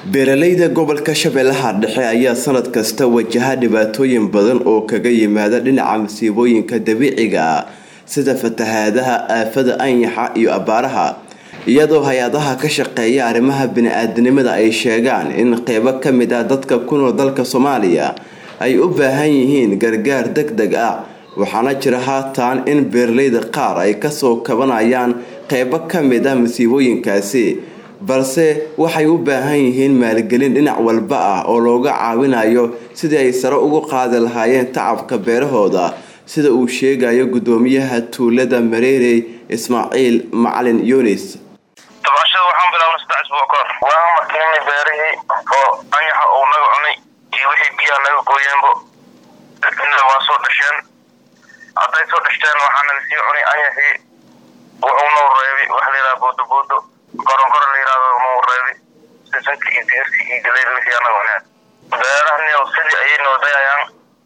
beeralayda gobolka shabeellaha dhexe ayaa sanad kasta wajaha dhibaatooyin badan oo kaga yimaada dhinaca masiibooyinka dabiiciga ah sida fatahaadaha aafada anyaxa iyo abaaraha iyadoo hay-adaha ka shaqeeya arrimaha bini-aadanimada ay sheegaan in qeybo ka mid ah dadka ku nool dalka soomaaliya ay u baahan yihiin gargaar deg deg ah waxaana jira haatan in beeralayda qaar ay kasoo kabanayaan qeybo ka mid ah masiibooyinkaasi balse waxay u baahan yihiin maalgelin dhinac walba ah oo looga caawinayo sidii ay sare ugu qaadi lahaayeen tacabka beerahooda sida uu sheegayo gudoomiyaha tuulada mareerey ismaaciil macalin yunis tabcashada waxaan bilaabnay saddex isbuuc ka hor waan makiinay beerihii oo anyaxa uu naga cunay iyo wixii biyaha naga gooyeenbo waa soo dhasheen hadday soo dhashteen waxaa naga sii cunay anyaxii wuxuu noo reebay wax layidhaha boodoboodo koronkoro la yidhahdo noo reebay sisanka iyo digirka iyo galeyda wixii anaga cuneen beerahani sidii ayay noo dayayaan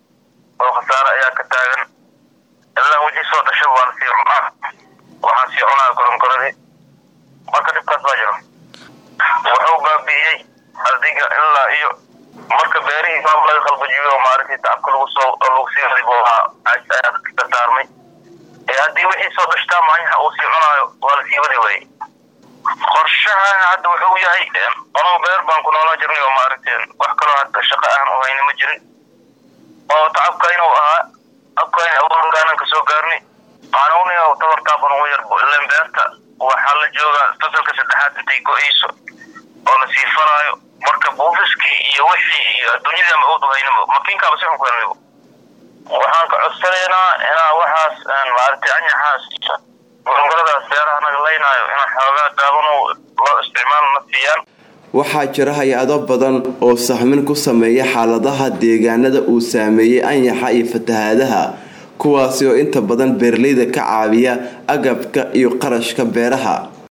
oo khasaare ayaa ka taagan ilaa wixii soo dhashaba waa lasii cunaa waxaa sii cunaa koronkoradii marka dhibkaas baa jiro wuxuu baabi'iyey adiga ilaa iyo marka beerihii baab laga qalbajiyo oo maaragtay tacabka lagu soo lagu sii ribo ayaa ka saarmay ee haddii wixii soo dhashtaa maanyaxa uu sii cunaayo waa lasii wadi waayey qorshahan hadda wuxuu yahay anuu beer baan ku noolaa jirnay oo maaragtay wax kaloo hadda shaqo aan u hayna ma jirin oo tacabkayna u ahaa abkayna awoodaanan ka soo gaarnay aanuniga tabartaaban ugu yar ileen beerta waxaa la joogaa fasalka saddexaad intay go-eyso oo lasii falaayo marka buufiskii iyo wixii iyo adduunyadii ama awood u haynaba makiinkaaba si xun ku helnayba waxaan ka codsanaynaa inaa waxaas maaragtay anyaxaas gorongoradaas beeraha naga laynaayo ina xoogaa daabano loo isticmaal na siiyaan waxaa jira hay-ado badan oo sahmin ku sameeya xaaladaha deegaanada uu saameeyey anyaxa iyo fatahaadaha kuwaasi oo inta badan beeralayda ka caawiya agabka iyo qarashka beeraha